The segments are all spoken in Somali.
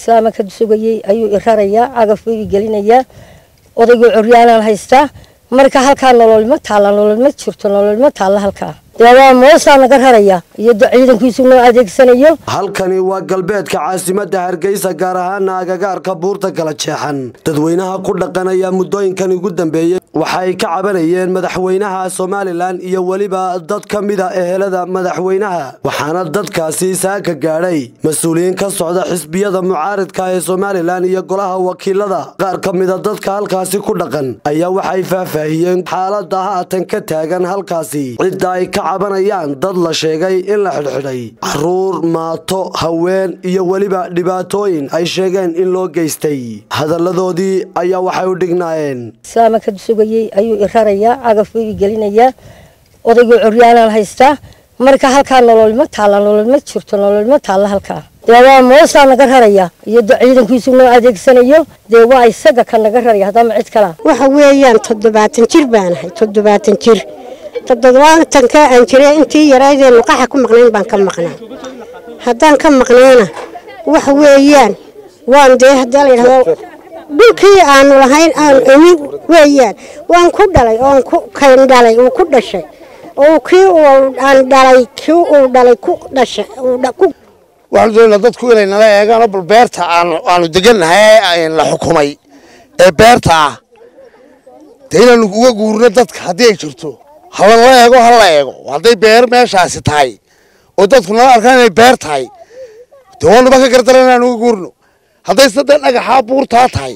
islaama ka sugayey ayuu i rarayaa cagaf buu i gelinayaa odaygoo coryaanaan haystaa marka halkaa nololma taalla nololma jirto nololma taalla halkaa dee waa moosaa naga raraya iyo ciidankiisu noo adeegsanayo halkani waa galbeedka caasimadda hargeysa gaar ahaana agagaarka buurta kala jeexan dadweynaha ku dhaqanaya muddooyinkan ugu dambeeyey waxay ka cabanayeen madaxweynaha somalilan iyo weliba dad ka mida ehelada madaxweynaha waxaana dadkaasi saaka gaadhay mas-uuliyiin ka socda xisbiyada mucaaridka ee somalilan iyo golaha wakiilada qaar ka mida dadka halkaasi ku dhaqan ayaa waxay faahfaahiyeen xaalada haatan ka taagan halkaasi cidda ay ka cabanayaan dad la sheegay in la xidhxidhay caruur maato haween iyo weliba dhibaatooyin ay sheegeen in loo geystay hadalladoodii ayaa waxay u dhignaayeen islaama ka sugayey ayuu i rarayaa cagaf buu i gelinayaa odaygoo coryaanaan haystaa marka halkaa nololma taalla nololma jirto nololma taalla halkaa dee waa moosaa naga raraya iyo ciidankiisu noo adeegsanayo dee waa isaga ka naga raraya haddama cid kalaa waxa weeyaan toddobaatan jir baanahay toddobaatan jir toddobaatanka aan jiray intii yaraydee luqaxa ku maqnayn baan ka maqnaa haddaan ka maqnayna waxa weeyaan waan dee haddii la yidhahdo dhulkii aanu lahayn aan imin weeyaan waan ku dhalay oon ku kayn dhalay uu ku dhashay oo kii aan dhalay kii uu dhalay ku dhashay waxaanu doonaynaa dadku inay nala eegaano bal beerta aanu degannahay la xukumay ee beerta ah dee inaanu uga guurino dadka haddii ay jirto halala eego hala eego hadday beer meeshaasi tahay oo dadku nala arkaan inay beer tahay dee waanuba ka gardaran inaan uga guurno hadday saddex dhagaxaa buurtaa tahay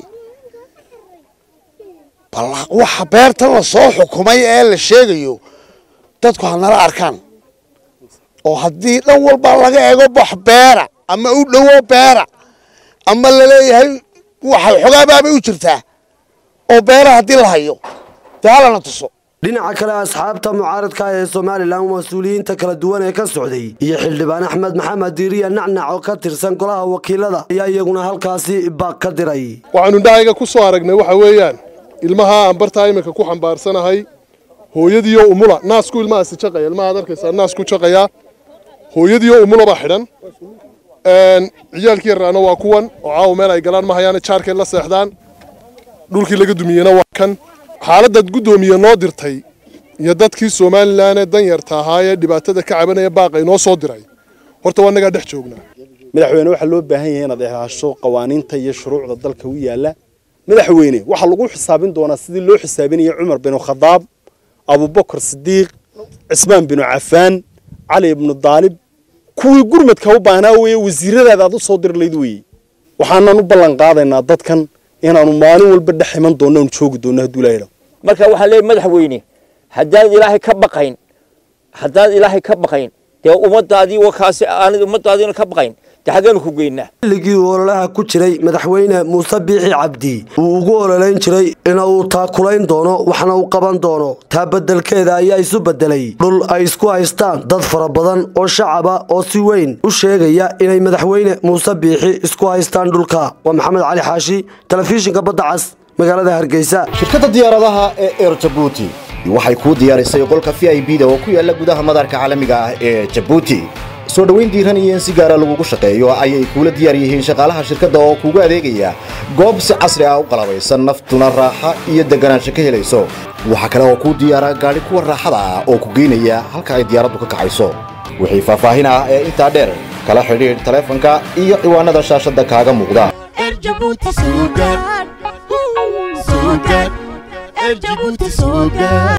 bal waxa beertan la soo xukumay ee la sheegayo dadku ha nala arkaan oo haddii dhan walba laga eego bax beera ama u dhowo beera ama laleeyahay waxay xogaabaabay u jirtaa oo beera haddii la hayo dee halana tuso dhinaca kale asxaabta mucaaradka ee somalilan mas-uuliyiinta kala duwan ee ka socday iyo xildhibaan axmed maxamed diiriya nacnac oo ka tirsan golaha wakiilada ayaa iyaguna halkaasi baaq ka diray waxaanu indhahayga ku soo aragnay waxa weeyaan ilmaha aan bartaa iminka ku xambaarsanahay hooyadiioo umula naasku ilmahaasi jaqaya ilmahaad arkaysaa naasku jaqayaa hooyadiioo umulaba xidhan ciyaalkii yarraana waa kuwan oo caawa meel ay galaan ma hayaane jaarkay la seexdaan dhulkii laga dumiyena waa kan xaaladaad guddoomiye noo dirtay iyo dadkii somalilan ee danyarta ahaa ee dhibaatada ka cabanaya baaqa inoo soo diray horta waa nagaa dhex joognaa madaxweyne waxaa loo baahan yahay inaad ilaasho qawaaniinta iyo shuruucda dalka u yaalla madaxweyne waxaa lagu xisaabin doonaa sidii loo xisaabinayay cumar binu khadaab abubakar sidiiq cismaan binu cafaan cali ibnu daalib kuwii gurmadka u baahnaa weeye wasiiradaada aad u soo dir layd weeye waxaanan u ballan qaadaynaa dadkan inaanu maalin walba dhex iman doonno aanu joogi doonno hadduu ilaahay marka waxaan leeyahay madaxweyne haddaad ilaahay ka baqayn haddaad ilaahay ka baqayn dee ummadaadii wakaasi aanad ummadaadiina ka baqayn dee xaggeenu ku geynaa xilligii uu ololaha ku jiray madaxweyne muuse biixi cabdi uu ugu ololayn jiray ina uu taakulayn doono waxna uu qaban doono taa beddelkeeda ayaa isu beddelay dhul ay isku haystaan dad fara badan oo shacaba oo si weyn u sheegaya inay madaxweyne muuse biixi isku haystaan dhulka waa maxamed cali xaashi telefishinka badda cas magaalada hargeysa shirkadda diyaaradaha ee eer jabuuti waxay kuu diyaarisay qolka v i b da oo ku yaalla gudaha madaarka caalamiga ah ee jabuuti soo dhoweyn diiran iyo in si gaara lagugu shaqeeyo ayay kuula diyaar yihiin shaqaalaha shirkadda oo kuugu adeegaya goob si casri ah u qalabaysan naftuna raaxa iyo deganaansho ka helayso waxaa kale oo kuu diyaara gaadhi kuwa raaxada ah oo ku geynaya halka ay diyaaraddu ka kacayso wixii faahfaahin ah ee intaa dheer kala xidhiidh taleefanka iyo ciwaanada shaashadda kaaga muuqda